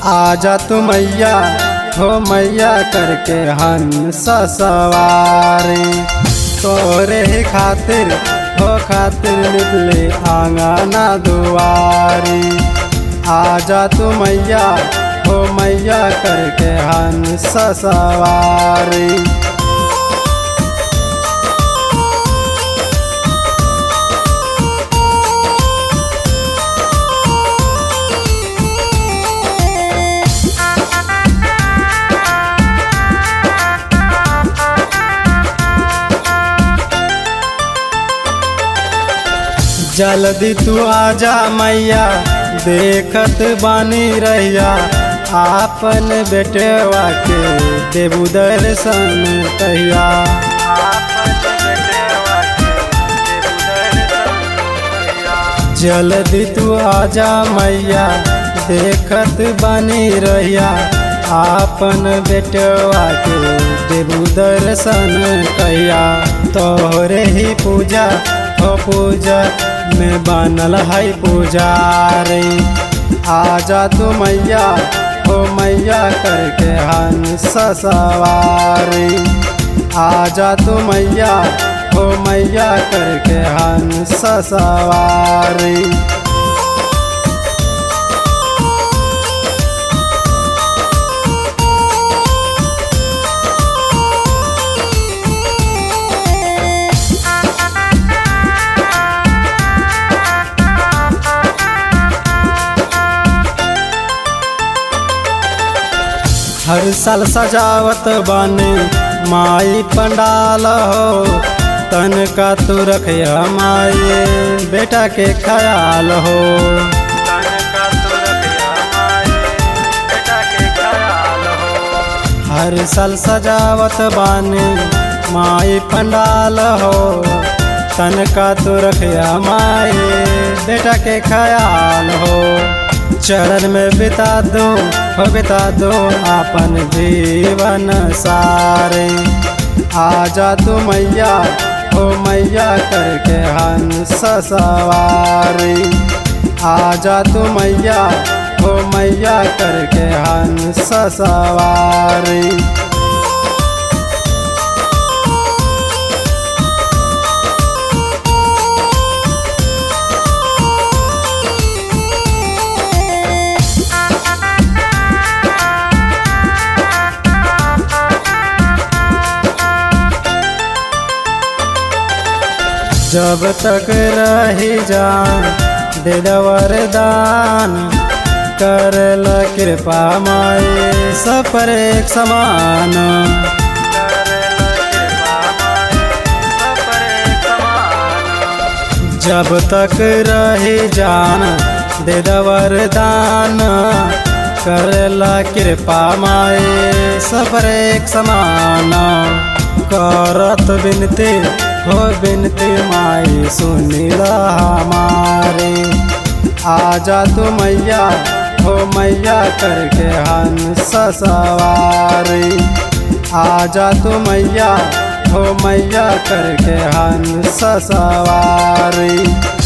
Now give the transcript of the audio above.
आजा तू मैया हो मैया करके हंस सवारी तोरे ही खातिर हो खातिर निकले आंगना दुआरी आजा तू मैया हो मैया करके हंस सवारी जल्दी तू आजा मैया देखत बानी रहिया आपन बेटवा के देबू दर्शन कहिया जल्दी तू आजा मैया देखत बानी रहिया आपन बेटवा के देबू दर्शन कहिया तोहरे ही पूजा हो पूजा में बनल है पुजारी आजा तू मैया हो मैया करके हंस सवारी आजा तू मैया हो मैया करके हंस सवारी हर साल सजावत बानी माई पंडाल हो तन का तू रखिया माई बेटा के ख्याल हो हर साल सजावत बानी माई पंडाल हो तन का तू रखिया माई बेटा के ख्याल हो चरण में बिता दो हो बिता दो अपन जीवन सारे आजा तू मैया हो मैया करके हंस सवारी आजा तू मैया हो मैया करके हंस सवारी जब तक रही जान दे वरदान कर ल कृपा माए सब पर एक समान जब तक रही जान दे वरदान कर ल कृपा माए सब पर एक समान करत बिनती हो बिनती माई सुनीला हमारे आजा तू मैया हो मैया करके हंस सवारी आजा तू मैया हो मैया करके हंस सवारी